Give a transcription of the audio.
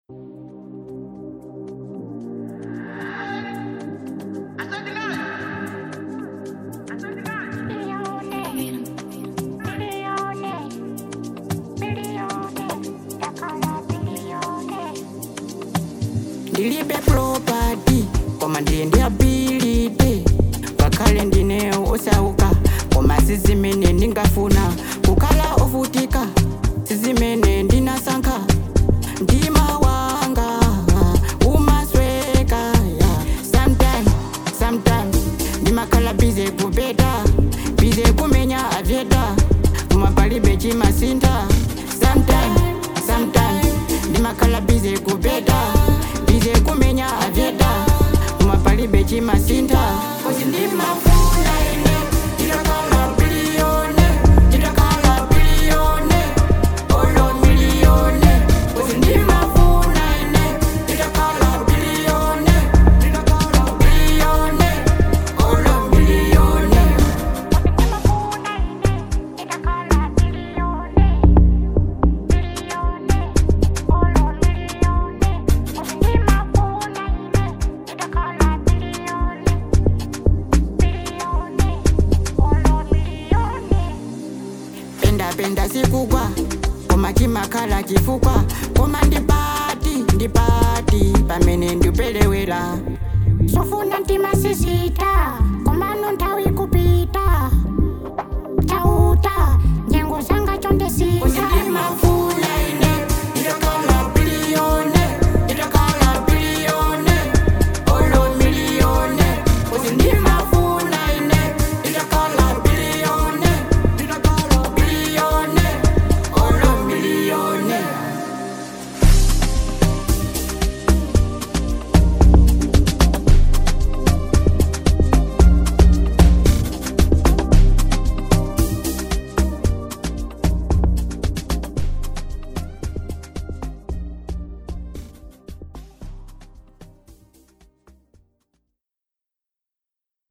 ndilibe property koma ndili ndi ability ngakhale ndine osauka koma sizimene ndingafuna kukhala ovutika sizimene ndinasankha mtima wanga umasweka yeah. sometime sometime ndimakhala bize kupeta bize kumenya avyeta koma palibe chimasintha sometime sometime ndimakhala bize kupeta bize kumenya avyeta koma palibe chimasintha kozi ndimafuna ine nditakhala biliyone nditakhala biliyone olo miliyone kozi ndimafuna ine nditakhala biliyone nditakhala biliyone olo miliyone penda penda sikugwa koma chimakhala chifukwa koma ndipati ndipati pamene ndipelewera sofuna mtima sisita